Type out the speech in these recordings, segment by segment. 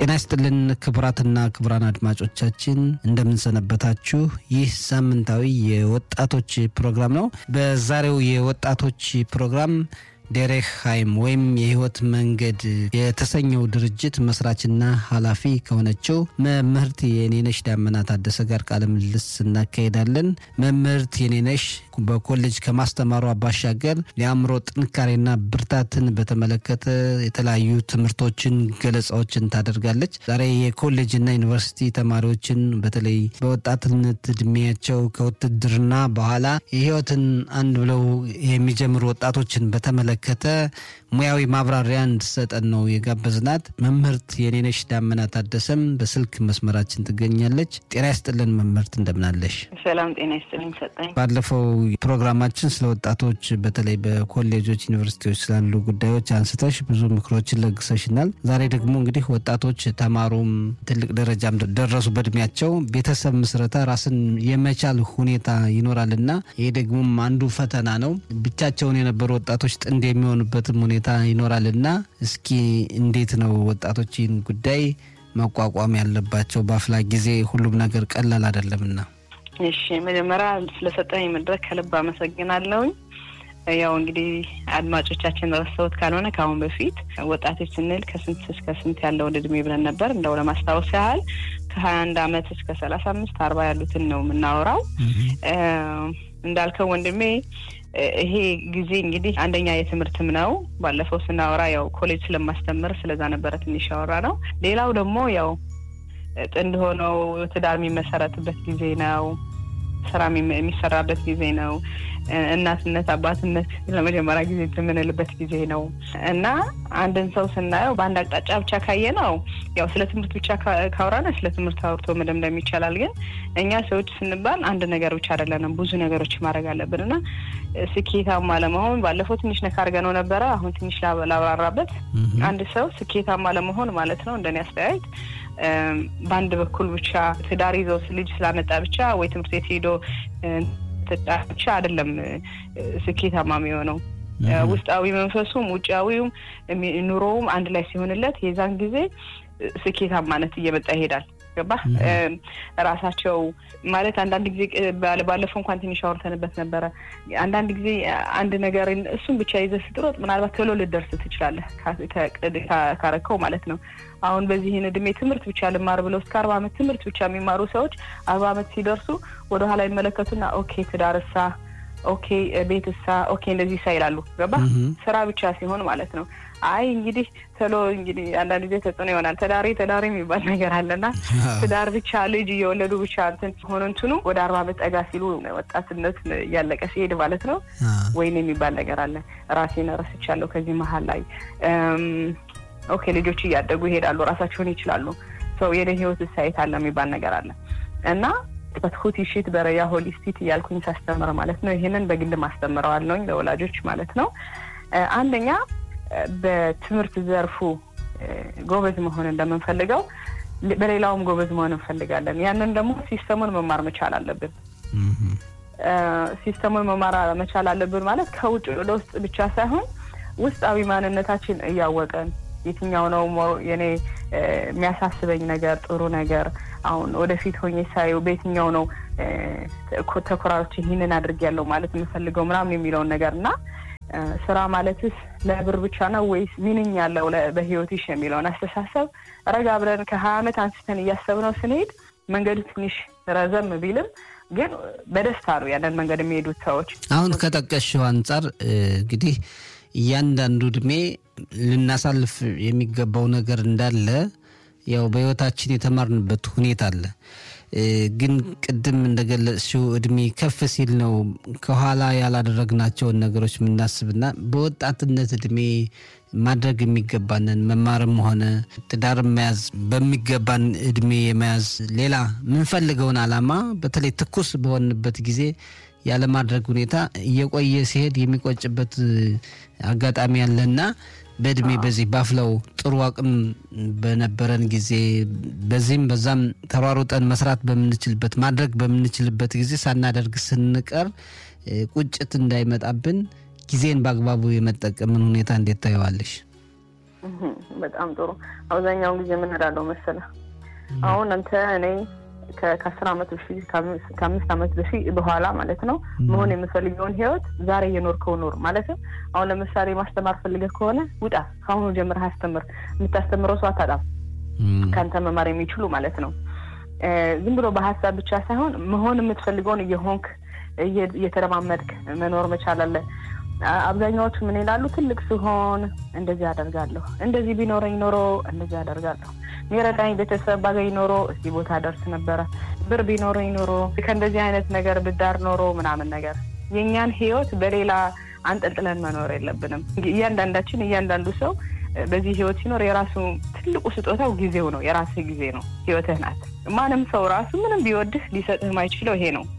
ጤና ይስጥልን ክቡራትና ክቡራን አድማጮቻችን እንደምንሰነበታችሁ። ይህ ሳምንታዊ የወጣቶች ፕሮግራም ነው። በዛሬው የወጣቶች ፕሮግራም ዴሬክ ሃይም ወይም የህይወት መንገድ የተሰኘው ድርጅት መስራችና ኃላፊ ከሆነችው መምህርት የኔነሽ ዳመና ታደሰ ጋር ቃለ ምልልስ እናካሄዳለን። መምህርት የኔነሽ በኮሌጅ ከማስተማሯ ባሻገር የአእምሮ ጥንካሬና ብርታትን በተመለከተ የተለያዩ ትምህርቶችን፣ ገለጻዎችን ታደርጋለች። ዛሬ የኮሌጅና ዩኒቨርሲቲ ተማሪዎችን በተለይ በወጣትነት እድሜያቸው ከውትድርና በኋላ የህይወትን አንድ ብለው የሚጀምሩ ወጣቶችን በተመለከተ ሙያዊ ማብራሪያ እንድሰጠን ነው የጋበዝናት። መምህርት የኔነሽ ዳመና ታደሰም በስልክ መስመራችን ትገኛለች። ጤና ይስጥልን መምህርት፣ እንደምናለሽ? ሰላም ጤና ይስጥልኝ ሰጠኝ። ባለፈው ፕሮግራማችን ስለ ወጣቶች በተለይ በኮሌጆች ዩኒቨርሲቲዎች ስላሉ ጉዳዮች አንስተሽ ብዙ ምክሮችን ለግሰሽናል። ዛሬ ደግሞ እንግዲህ ወጣቶች ተማሩም ትልቅ ደረጃም ደረሱ በእድሜያቸው ቤተሰብ ምስረታ ራስን የመቻል ሁኔታ ይኖራልና ይሄ ደግሞ አንዱ ፈተና ነው። ብቻቸውን የነበሩ ወጣቶች ጥንድ የሚሆኑበትም ሁኔታ ይኖራልና እስኪ እንዴት ነው ወጣቶች ይህን ጉዳይ መቋቋም ያለባቸው? በአፍላ ጊዜ ሁሉም ነገር ቀላል አይደለምና። እሺ መጀመሪያ ስለሰጠኝ መድረክ ከልብ አመሰግናለሁኝ። ያው እንግዲህ አድማጮቻችን ረስተውት ካልሆነ ከአሁን በፊት ወጣቶች ስንል ከስንት እስከ ስንት ያለውን እድሜ ብለን ነበር። እንደው ለማስታወስ ያህል ከሀያ አንድ አመት እስከ ሰላሳ አምስት አርባ ያሉትን ነው የምናወራው። እንዳልከው ወንድሜ ይሄ ጊዜ እንግዲህ አንደኛ የትምህርትም ነው። ባለፈው ስናወራ ያው ኮሌጅ ስለማስተምር ስለዛ ነበረ ትንሽ ያወራ ነው። ሌላው ደግሞ ያው ጥንድ ሆነው ትዳር የሚመሰረትበት ጊዜ ነው። ስራ የሚሰራበት ጊዜ ነው። እናትነት አባትነት ለመጀመሪያ ጊዜ የምንልበት ጊዜ ነው እና አንድን ሰው ስናየው በአንድ አቅጣጫ ብቻ ካየ ነው ያው ስለ ትምህርት ብቻ ካወራነ ስለ ትምህርት አውርቶ መደምደም ይቻላል። ግን እኛ ሰዎች ስንባል አንድ ነገር ብቻ አይደለንም፣ ብዙ ነገሮች ማድረግ አለብን እና ስኬታማ ለመሆን ባለፈው ትንሽ ነካ አድርገነው ነበረ። አሁን ትንሽ ላብራራበት። አንድ ሰው ስኬታማ ለመሆን ማለት ነው እንደኔ አስተያየት በአንድ በኩል ብቻ ትዳር ይዘው ልጅ ስላመጣ ብቻ ወይ ትምህርት ቤት ሄዶ ብቻ አይደለም ስኬታማ የሚሆነው። ውስጣዊ መንፈሱም ውጫዊውም ኑሮውም አንድ ላይ ሲሆንለት የዛን ጊዜ ስኬታማነት እየመጣ ይሄዳል። ገባ ራሳቸው ማለት አንዳንድ ጊዜ ባለፈው እንኳን ትንሽ አውርተንበት ነበረ። አንዳንድ ጊዜ አንድ ነገር እሱን ብቻ ይዘህ ስትሮጥ ምናልባት ቶሎ ልደርስ ትችላለህ ካረከው ማለት ነው። አሁን በዚህን እድሜ ትምህርት ብቻ ልማር ብለው እስከ አርባ ዓመት ትምህርት ብቻ የሚማሩ ሰዎች አርባ ዓመት ሲደርሱ ወደኋላ ይመለከቱና ኦኬ ትዳርሳ፣ ኦኬ ቤትሳ፣ ኦኬ እንደዚህ ሳ ይላሉ። ገባ ስራ ብቻ ሲሆን ማለት ነው። አይ እንግዲህ ቶሎ እንግዲህ አንዳንድ ጊዜ ተጽዕኖ ይሆናል። ተዳሪ ተዳሪ የሚባል ነገር አለና ትዳር ብቻ ልጅ እየወለዱ ብቻ እንትን ሆነ እንትኑ ወደ አርባ ዓመት ጠጋ ሲሉ ወጣትነት እያለቀ ሲሄድ ማለት ነው ወይን የሚባል ነገር አለ። ራሴን ረስቻለሁ ከዚህ መሀል ላይ ኦኬ ልጆች እያደጉ ይሄዳሉ፣ ራሳቸውን ይችላሉ። ሰው የኔ ህይወት ሳይት አለ የሚባል ነገር አለ እና በትሁት ይሽት በረያ ሆሊስቲት እያልኩኝ ሳስተምር ማለት ነው። ይህንን በግል ማስተምረዋለሁኝ ለወላጆች ማለት ነው። አንደኛ በትምህርት ዘርፉ ጎበዝ መሆን እንደምንፈልገው በሌላውም ጎበዝ መሆን እንፈልጋለን። ያንን ደግሞ ሲስተሙን መማር መቻል አለብን። ሲስተሙን መማር መቻል አለብን ማለት ከውጭ ወደ ውስጥ ብቻ ሳይሆን ውስጣዊ ማንነታችን እያወቀን የትኛው ነው የኔ የሚያሳስበኝ ነገር ጥሩ ነገር አሁን ወደፊት ሆኜ ሳየው በየትኛው ነው ተኮራሮች ይህንን አድርጌያለሁ ማለት የምፈልገው ምናምን የሚለውን ነገር እና ስራ ማለትስ ለብር ብቻ ነው ወይስ ሚንኝ ያለው በህይወትሽ የሚለውን አስተሳሰብ ረጋ ብለን ከሀያ ዓመት አንስተን እያሰብነው ስንሄድ መንገዱ ትንሽ ረዘም ቢልም ግን በደስታ ነው ያንን መንገድ የሚሄዱት ሰዎች። አሁን ከጠቀሽው አንጻር እንግዲህ እያንዳንዱ እድሜ ልናሳልፍ የሚገባው ነገር እንዳለ ያው በህይወታችን የተማርንበት ሁኔታ አለ። ግን ቅድም እንደገለጽሽው እድሜ ከፍ ሲል ነው ከኋላ ያላደረግናቸውን ነገሮች የምናስብና በወጣትነት እድሜ ማድረግ የሚገባንን መማርም ሆነ ትዳር መያዝ በሚገባን እድሜ የመያዝ ሌላ የምንፈልገውን አላማ በተለይ ትኩስ በሆንበት ጊዜ ያለማድረግ ሁኔታ እየቆየ ሲሄድ የሚቆጭበት አጋጣሚ ያለና በእድሜ በዚህ ባፍለው ጥሩ አቅም በነበረን ጊዜ በዚህም በዛም ተሯሩጠን መስራት በምንችልበት ማድረግ በምንችልበት ጊዜ ሳናደርግ ስንቀር ቁጭት እንዳይመጣብን ጊዜን በአግባቡ የመጠቀምን ሁኔታ እንዴት ታየዋለሽ? በጣም ጥሩ። አብዛኛውን ጊዜ የምንላለው መሰለህ አሁን አንተ እኔ ከአስር አመት በፊት ከአምስት አመት በፊት በኋላ ማለት ነው መሆን የምፈልገውን ህይወት ዛሬ እየኖርከው ኖር ማለትም አሁን ለምሳሌ ማስተማር ፈልገህ ከሆነ ውጣ፣ ከአሁኑ ጀምረህ አስተምር። የምታስተምረው ሰው አታጣም፣ ከአንተ መማር የሚችሉ ማለት ነው። ዝም ብሎ በሀሳብ ብቻ ሳይሆን መሆን የምትፈልገውን እየሆንክ እየተለማመድክ መኖር መቻል አለ። አብዛኛዎቹ ምን ይላሉ? ትልቅ ሲሆን እንደዚህ አደርጋለሁ፣ እንደዚህ ቢኖረኝ ኖሮ እንደዚህ አደርጋለሁ፣ ሚረዳኝ ቤተሰብ ባገኝ ኖሮ እዚህ ቦታ ደርስ ነበረ፣ ብር ቢኖረኝ ኖሮ ከእንደዚህ አይነት ነገር ብዳር ኖሮ ምናምን ነገር። የእኛን ህይወት በሌላ አንጠልጥለን መኖር የለብንም። እያንዳንዳችን እያንዳንዱ ሰው በዚህ ህይወት ሲኖር የራሱ ትልቁ ስጦታው ጊዜው ነው። የራስህ ጊዜ ነው፣ ህይወትህ ናት። ማንም ሰው ራሱ ምንም ቢወድህ ሊሰጥህ የማይችለው ይሄ ነው።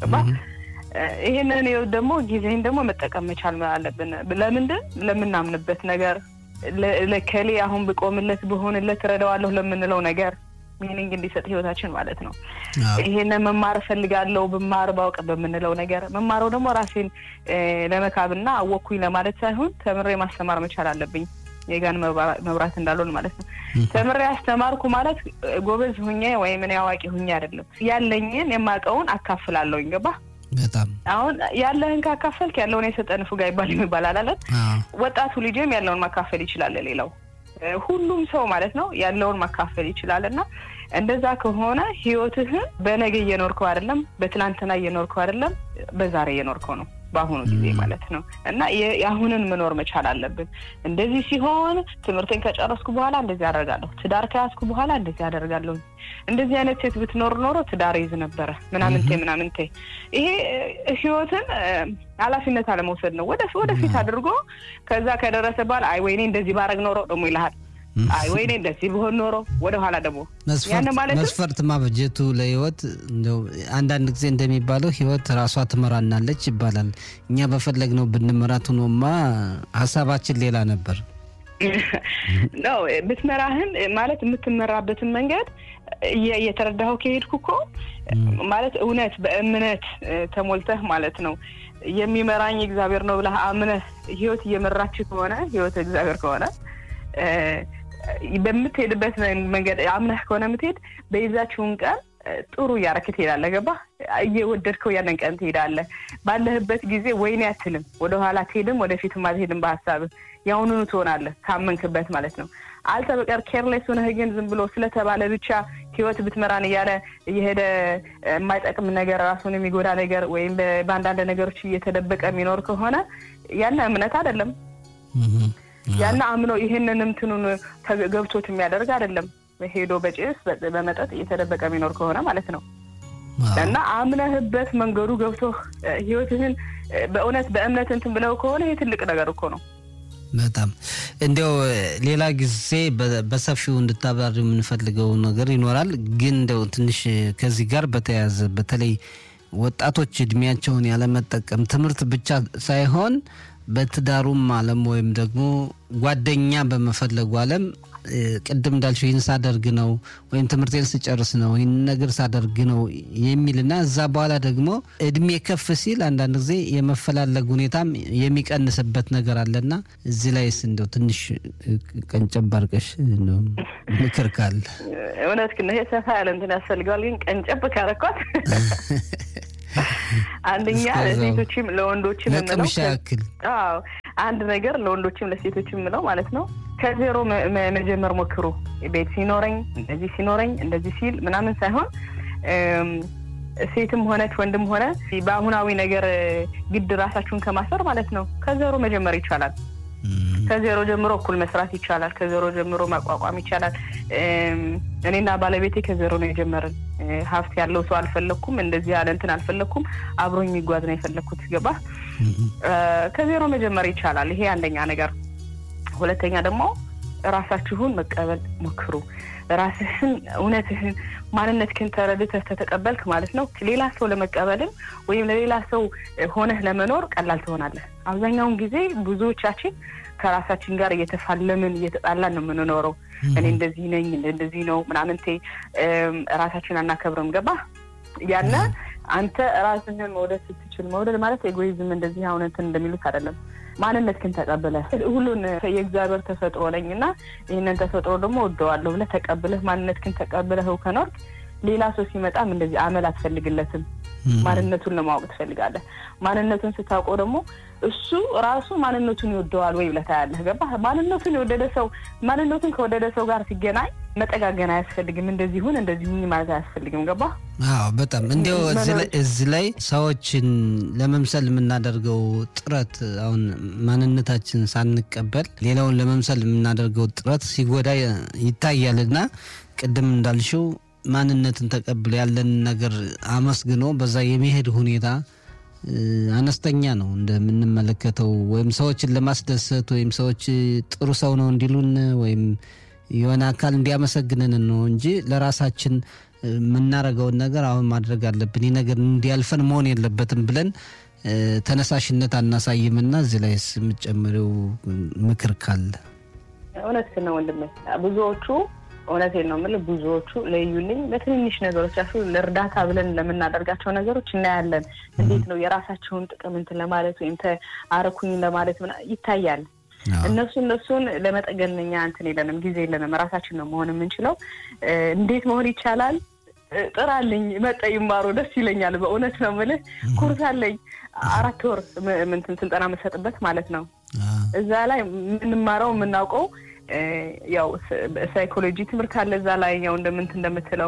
ይሄንን ህይወት ደግሞ ጊዜህን ደግሞ መጠቀም መቻል አለብን። ለምንድን ለምናምንበት ነገር ለከሌ አሁን ብቆምለት ብሆንለት እረዳዋለሁ ለምንለው ነገር ሚኒንግ እንዲሰጥ ህይወታችን ማለት ነው። ይሄንን መማር እፈልጋለሁ ብማር ባውቅ በምንለው ነገር መማረው ደግሞ ራሴን ለመካብና አወቅኩኝ ለማለት ሳይሆን ተምሬ ማስተማር መቻል አለብኝ። የጋን መብራት እንዳልሆን ማለት ነው። ተምሬ አስተማርኩ ማለት ጎበዝ ሁኜ ወይም እኔ አዋቂ ሁኜ አይደለም። ያለኝን የማውቀውን አካፍላለሁኝ። ገባ በጣም አሁን ያለህን ካካፈልክ ያለውን የሰጠን ፉጋ ይባል ይባላል አለን። ወጣቱ ልጅም ያለውን ማካፈል ይችላል። ሌላው ሁሉም ሰው ማለት ነው ያለውን ማካፈል ይችላል። እና እንደዛ ከሆነ ህይወትህን በነገ እየኖርከው አይደለም፣ በትናንትና እየኖርከው አይደለም፣ በዛሬ እየኖርከው ነው በአሁኑ ጊዜ ማለት ነው። እና የአሁንን መኖር መቻል አለብን። እንደዚህ ሲሆን ትምህርቴን ከጨረስኩ በኋላ እንደዚህ አደርጋለሁ፣ ትዳር ከያዝኩ በኋላ እንደዚህ አደርጋለሁ፣ እንደዚህ አይነት ሴት ብትኖር ኖሮ ትዳር ይዝ ነበረ ምናምንቴ ምናምንቴ። ይሄ ህይወትን ኃላፊነት አለመውሰድ ነው። ወደፊት አድርጎ ከዛ ከደረሰ በኋላ አይ ወይኔ እንደዚህ ባረግ ኖሮ ደግሞ ይልሃል አይ ወይኔ እንደዚህ ብሆን ኖሮ ወደኋላ ደግሞ መስፈርት ማበጀቱ ለህይወት እንደው አንዳንድ ጊዜ እንደሚባለው ህይወት ራሷ ትመራናለች ይባላል። እኛ በፈለግነው ብንመራት ሆኖማ ሀሳባችን ሌላ ነበር። ነው ብትመራህን ማለት የምትመራበትን መንገድ እየተረዳኸው ከሄድኩ እኮ ማለት እውነት በእምነት ተሞልተህ ማለት ነው የሚመራኝ እግዚአብሔር ነው ብለህ አምነህ ህይወት እየመራች ከሆነ ህይወት እግዚአብሔር ከሆነ በምትሄድበት መንገድ አምነህ ከሆነ የምትሄድ በይዛችሁን ቀን ጥሩ እያረክ ትሄዳለህ። ገባህ? እየወደድከው ያንን ቀን ትሄዳለህ። ባለህበት ጊዜ ወይኔ አትልም፣ ወደኋላ አትሄድም፣ ወደፊትም አትሄድም። በሀሳብህ ያሁኑኑ ትሆናለህ፣ ካመንክበት ማለት ነው። አልተ በቀር ኬርሌስ ሆነህ ግን ዝም ብሎ ስለተባለ ብቻ ህይወት ብትመራን እያለ እየሄደ የማይጠቅም ነገር ራሱን የሚጎዳ ነገር ወይም በአንዳንድ ነገሮች እየተደበቀ የሚኖር ከሆነ ያነ እምነት አይደለም። ያና አምኖ ይህንን እንትኑን ገብቶት የሚያደርግ አይደለም። ሄዶ በጭስ በመጠጥ እየተደበቀ የሚኖር ከሆነ ማለት ነው። እና አምነህበት መንገዱ ገብቶ ህይወትህን በእውነት በእምነት እንትን ብለው ከሆነ ይህ ትልቅ ነገር እኮ ነው። በጣም እንዲያው ሌላ ጊዜ በሰፊው እንድታብራሪ የምንፈልገው ነገር ይኖራል። ግን እንደው ትንሽ ከዚህ ጋር በተያያዘ በተለይ ወጣቶች እድሜያቸውን ያለመጠቀም ትምህርት ብቻ ሳይሆን በትዳሩም ዓለም ወይም ደግሞ ጓደኛ በመፈለጉ ዓለም ቅድም እንዳልሽው ይህን ሳደርግ ነው ወይም ትምህርቴን ስጨርስ ነው ይህን ነገር ሳደርግ ነው የሚልና እዛ በኋላ ደግሞ እድሜ ከፍ ሲል አንዳንድ ጊዜ የመፈላለግ ሁኔታም የሚቀንስበት ነገር አለና እዚህ ላይስ እንደው ትንሽ ቀንጨብ አድርገሽ ምክር ካለ እውነት ግን ይሄ ሰፋ ያለ እንትን ያስፈልገዋል። ግን ቀንጨብ ካረኳት አንደኛ ለሴቶችም ለወንዶችም ለቅምሻ ያክል አንድ ነገር ለወንዶችም ለሴቶችም የምለው ማለት ነው ከዜሮ መጀመር ሞክሩ። ቤት ሲኖረኝ እንደዚህ ሲኖረኝ እንደዚህ ሲል ምናምን ሳይሆን ሴትም ሆነች ወንድም ሆነ በአሁናዊ ነገር ግድ ራሳችሁን ከማሰር ማለት ነው ከዜሮ መጀመር ይቻላል። ከዜሮ ጀምሮ እኩል መስራት ይቻላል። ከዜሮ ጀምሮ ማቋቋም ይቻላል። እኔና ባለቤቴ ከዜሮ ነው የጀመርን። ሀብት ያለው ሰው አልፈለግኩም፣ እንደዚህ ያለ እንትን አልፈለግኩም። አብሮኝ የሚጓዝ ነው የፈለግኩት። ገባ? ከዜሮ መጀመር ይቻላል። ይሄ አንደኛ ነገር። ሁለተኛ ደግሞ ራሳችሁን መቀበል ሞክሩ። ራስህን እውነትህን ማንነትህን ተረድተህ ተተቀበልክ ማለት ነው ሌላ ሰው ለመቀበልም ወይም ለሌላ ሰው ሆነህ ለመኖር ቀላል ትሆናለህ። አብዛኛውን ጊዜ ብዙዎቻችን ከራሳችን ጋር እየተፋለምን እየተጣላን ነው የምንኖረው። እኔ እንደዚህ ነኝ እንደዚህ ነው ምናምንቴ ራሳችን አናከብርም። ገባ ያነ አንተ ራስህን መውደድ ስትችል መውደድ ማለት ኤጎይዝም እንደዚህ አሁን እንትን እንደሚሉት አይደለም። ማንነትህን ተቀብለህ ሁሉን የእግዚአብሔር ተፈጥሮ ነኝ እና ይህንን ተፈጥሮ ደግሞ ወደዋለሁ ብለህ ተቀብለህ ማንነትህን ተቀብለህ ከኖርክ ሌላ ሰው ሲመጣም እንደዚህ አመል አትፈልግለትም። ማንነቱን ለማወቅ ትፈልጋለህ። ማንነቱን ስታውቀው ደግሞ እሱ ራሱ ማንነቱን ይወደዋል ወይ ብለህ ታያለህ። ገባህ? ማንነቱን የወደደ ሰው ማንነቱን ከወደደ ሰው ጋር ሲገናኝ መጠጋገን አያስፈልግም። እንደዚህ ሁን እንደዚህ ሁኝ ማለት አያስፈልግም። ገባህ? አዎ በጣም እንዲያው እዚህ ላይ ሰዎችን ለመምሰል የምናደርገው ጥረት አሁን ማንነታችን ሳንቀበል ሌላውን ለመምሰል የምናደርገው ጥረት ሲጎዳ ይታያል እና ቅድም እንዳልሽው ማንነትን ተቀብሎ ያለን ነገር አመስግኖ በዛ የመሄድ ሁኔታ አነስተኛ ነው እንደምንመለከተው። ወይም ሰዎችን ለማስደሰት ወይም ሰዎች ጥሩ ሰው ነው እንዲሉን ወይም የሆነ አካል እንዲያመሰግንን ነው እንጂ ለራሳችን የምናደርገውን ነገር አሁን ማድረግ አለብን፣ ይህ ነገር እንዲያልፈን መሆን የለበትም ብለን ተነሳሽነት አናሳይምና እዚህ ላይ የምጨምረው ምክር ካለ እውነት ነው ወንድሜ ብዙዎቹ እውነቴን ነው የምልህ። ብዙዎቹ ለዩልኝ በትንንሽ ነገሮች ያሱ ለእርዳታ ብለን ለምናደርጋቸው ነገሮች እናያለን። እንዴት ነው የራሳቸውን ጥቅም እንትን ለማለት ወይም አረኩኝ ለማለት ይታያል። እነሱ እነሱን ለመጠገን እኛ እንትን የለንም፣ ጊዜ የለንም። ራሳችን ነው መሆን የምንችለው። እንዴት መሆን ይቻላል? ጥራልኝ መጠ ይማሩ ደስ ይለኛል። በእውነት ነው የምልህ። ኩርስ አለኝ አራት ወር ምንትን ስልጠና የምሰጥበት ማለት ነው። እዛ ላይ የምንማረው የምናውቀው ያው ሳይኮሎጂ ትምህርት አለ እዛ ላይ ያው እንደምንት እንደምትለው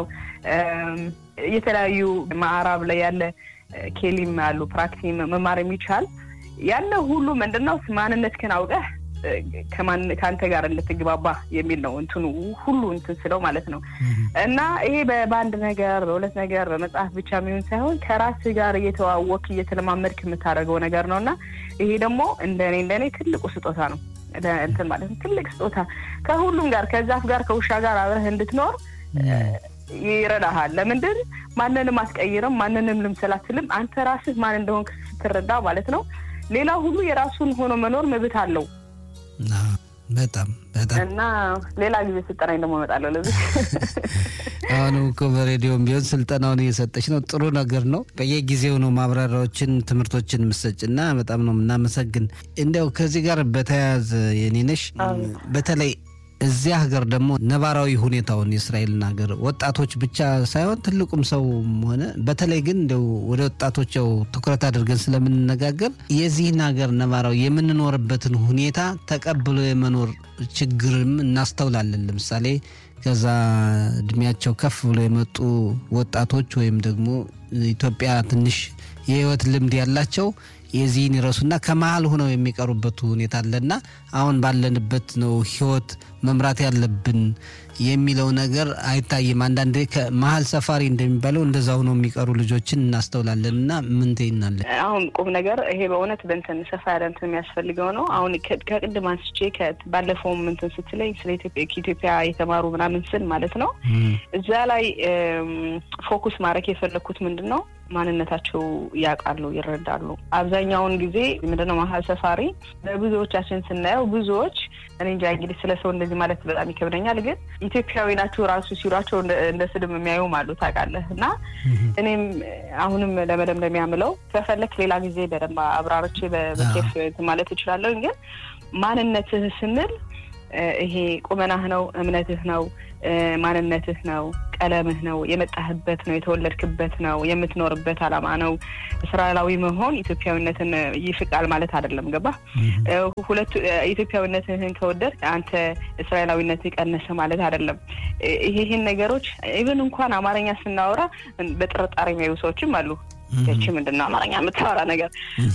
የተለያዩ ማዕራብ ላይ ያለ ኬሊም አሉ ፕራክቲ መማር የሚቻል ያለ ሁሉ ምንድነው ማንነትህን አውቀህ ከአንተ ጋር እንድትግባባ የሚል ነው እንትኑ ሁሉ እንትን ስለው ማለት ነው። እና ይሄ በአንድ ነገር በሁለት ነገር በመጽሐፍ ብቻ የሚሆን ሳይሆን ከራስህ ጋር እየተዋወክ እየተለማመድክ የምታደርገው ነገር ነው እና ይሄ ደግሞ እንደኔ እንደኔ ትልቁ ስጦታ ነው እንትን ማለት ነው። ትልቅ ስጦታ ከሁሉም ጋር ከዛፍ ጋር ከውሻ ጋር አብረህ እንድትኖር ይረዳሃል። ለምንድን ማንንም አትቀይርም፣ ማንንም ልምሰል አትልም። አንተ ራስህ ማን እንደሆንክ ስትረዳ ማለት ነው። ሌላው ሁሉ የራሱን ሆኖ መኖር መብት አለው። በጣም በጣም እና ሌላ ጊዜ ስልጠናኝ ደግሞ እመጣለሁ። ለዚህ አሁንም እኮ በሬዲዮም ቢሆን ስልጠናውን እየሰጠች ነው። ጥሩ ነገር ነው። በየጊዜው ነው ማብራሪያዎችን፣ ትምህርቶችን ምሰጭ እና በጣም ነው የምናመሰግን። እንዲያው ከዚህ ጋር በተያያዘ የኔነሽ በተለይ እዚያ ሀገር ደግሞ ነባራዊ ሁኔታውን የእስራኤልን ሀገር ወጣቶች ብቻ ሳይሆን ትልቁም ሰው ሆነ በተለይ ግን እንደው ወደ ወጣቶች ያው ትኩረት አድርገን ስለምንነጋገር የዚህን ሀገር ነባራዊ የምንኖርበትን ሁኔታ ተቀብሎ የመኖር ችግርም እናስተውላለን። ለምሳሌ ከዛ እድሜያቸው ከፍ ብሎ የመጡ ወጣቶች ወይም ደግሞ ኢትዮጵያ ትንሽ የህይወት ልምድ ያላቸው የዚህን ይረሱና ከመሀል ሆነው የሚቀሩበት ሁኔታ አለና አሁን ባለንበት ነው ህይወት መምራት ያለብን የሚለው ነገር አይታይም። አንዳንዴ ከመሀል ሰፋሪ እንደሚባለው እንደዛ ሆነው የሚቀሩ ልጆችን እናስተውላለን። እና ምን ትይናለን? አሁን ቁም ነገር ይሄ በእውነት በንትን ሰፋ ያለ እንትን የሚያስፈልገው ነው። አሁን ከቅድም አንስቼ ባለፈውም እንትን ስትለኝ ስለ ኢትዮጵያ ከኢትዮጵያ የተማሩ ምናምን ስል ማለት ነው እዛ ላይ ፎኩስ ማድረግ የፈለግኩት ምንድን ነው ማንነታቸው ያውቃሉ፣ ይረዳሉ። አብዛኛውን ጊዜ ምንድነው መሀል ሰፋሪ በብዙዎቻችን ስናየው ብዙዎች እኔ እንጃ እንግዲህ ስለ ሰው እንደዚህ ማለት በጣም ይከብደኛል፣ ግን ኢትዮጵያዊ ናቸው ራሱ ሲሏቸው እንደ ስድብ የሚያዩም አሉ ታውቃለህ። እና እኔም አሁንም ለመደምደም ያምለው ከፈለክ ሌላ ጊዜ በደንብ አብራርቼ በኬፍ ማለት እችላለሁ። ግን ማንነትህ ስንል ይሄ ቁመናህ ነው፣ እምነትህ ነው፣ ማንነትህ ነው፣ ቀለምህ ነው፣ የመጣህበት ነው፣ የተወለድክበት ነው፣ የምትኖርበት ዓላማ ነው። እስራኤላዊ መሆን ኢትዮጵያዊነትን ይፍቃል ማለት አይደለም። ገባ? ሁለቱ ኢትዮጵያዊነትህን ከወደድ አንተ እስራኤላዊነትህ ቀነሰ ማለት አይደለም። ይሄን ነገሮች ኢቨን እንኳን አማርኛ ስናወራ በጥርጣሬ የሚያዩ ሰዎችም አሉ። ይቺ ምንድን ነው አማርኛ የምታወራ ነገር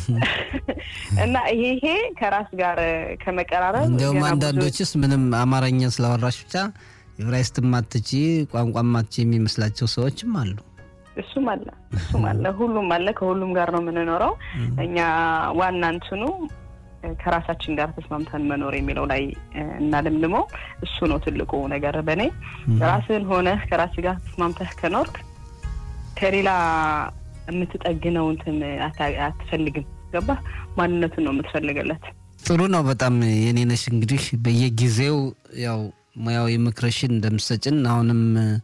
እና ይሄ ይሄ ከራስ ጋር ከመቀራረብ እንዲያውም አንዳንዶችስ ምንም አማርኛ ስላወራሽ ብቻ ዕብራይስጥ ማትቺ ቋንቋ ማትቺ የሚመስላቸው ሰዎችም አሉ። እሱም አለ እሱም አለ ሁሉም አለ። ከሁሉም ጋር ነው የምንኖረው እኛ ዋና እንትኑ ከራሳችን ጋር ተስማምተን መኖር የሚለው ላይ እናልምልመው። እሱ ነው ትልቁ ነገር በእኔ ራስህን ሆነህ ከራስህ ጋር ተስማምተህ ከኖርክ ከሌላ የምትጠግነው እንትን አትፈልግም። ገባ ማንነቱን ነው የምትፈልግለት። ጥሩ ነው በጣም የኔነሽ እንግዲህ በየጊዜው ያው ሙያዊ ምክርሽን እንደምሰጭን አሁንም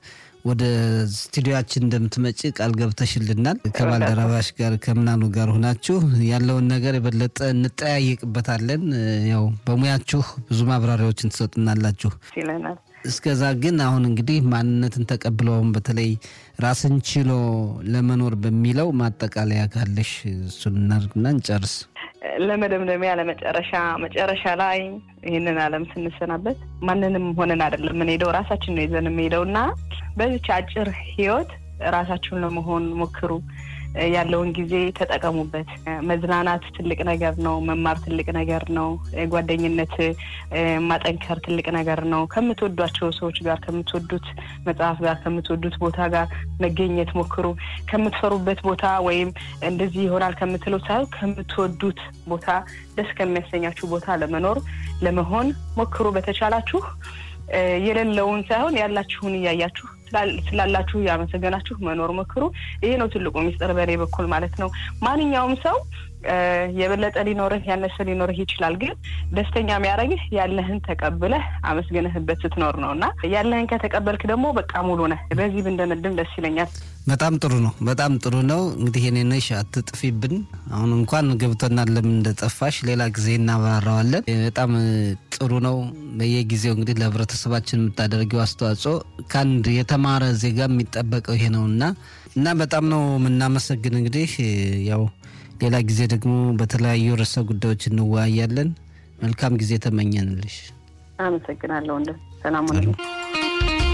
ወደ ስቱዲዮችን እንደምትመጪ ቃል ገብተሽልናል። ከባልደረባሽ ጋር ከምናኑ ጋር ሆናችሁ ያለውን ነገር የበለጠ እንጠያየቅበታለን። ያው በሙያችሁ ብዙ ማብራሪያዎችን ትሰጡናላችሁ ይለናል። እስከዛ ግን አሁን እንግዲህ ማንነትን ተቀብለውም በተለይ ራስን ችሎ ለመኖር በሚለው ማጠቃለያ ካለሽ እሱን እናድርግና እንጨርስ። ለመደምደሚያ ለመጨረሻ መጨረሻ ላይ ይህንን ዓለም ስንሰናበት ማንንም ሆነን አይደለም የምንሄደው ራሳችን ነው ይዘን የምንሄደው እና በዚች አጭር ህይወት ራሳችሁን ለመሆን ሞክሩ። ያለውን ጊዜ ተጠቀሙበት። መዝናናት ትልቅ ነገር ነው። መማር ትልቅ ነገር ነው። ጓደኝነት ማጠንከር ትልቅ ነገር ነው። ከምትወዷቸው ሰዎች ጋር፣ ከምትወዱት መጽሐፍ ጋር፣ ከምትወዱት ቦታ ጋር መገኘት ሞክሩ። ከምትፈሩበት ቦታ ወይም እንደዚህ ይሆናል ከምትለው ሳይሆን ከምትወዱት ቦታ፣ ደስ ከሚያሰኛችሁ ቦታ ለመኖር ለመሆን ሞክሩ። በተቻላችሁ የሌለውን ሳይሆን ያላችሁን እያያችሁ ስላላችሁ እያመሰገናችሁ መኖር ሞክሩ። ይሄ ነው ትልቁ ሚስጥር በእኔ በኩል ማለት ነው። ማንኛውም ሰው የበለጠ ሊኖርህ ያነሰ ሊኖርህ ይችላል። ግን ደስተኛ የሚያደርግህ ያለህን ተቀብለህ አመስግነህበት ስትኖር ነው እና ያለህን ከተቀበልክ ደግሞ በቃ ሙሉ ነህ። በዚህ ብንደመድም ደስ ይለኛል። በጣም ጥሩ ነው። በጣም ጥሩ ነው። እንግዲህ የኔነሽ አትጥፊብን። አሁን እንኳን ገብቶናል ለምን እንደጠፋሽ፣ ሌላ ጊዜ እናብራራዋለን። በጣም ጥሩ ነው። በየጊዜው እንግዲህ ለህብረተሰባችን የምታደርገው አስተዋጽኦ ከአንድ የተማረ ዜጋ የሚጠበቀው ይሄ ነው እና እና በጣም ነው የምናመሰግን እንግዲህ ያው ሌላ ጊዜ ደግሞ በተለያዩ ርዕሰ ጉዳዮች እንወያያለን። መልካም ጊዜ ተመኘንልሽ። አመሰግናለሁ። እንደ ሰላም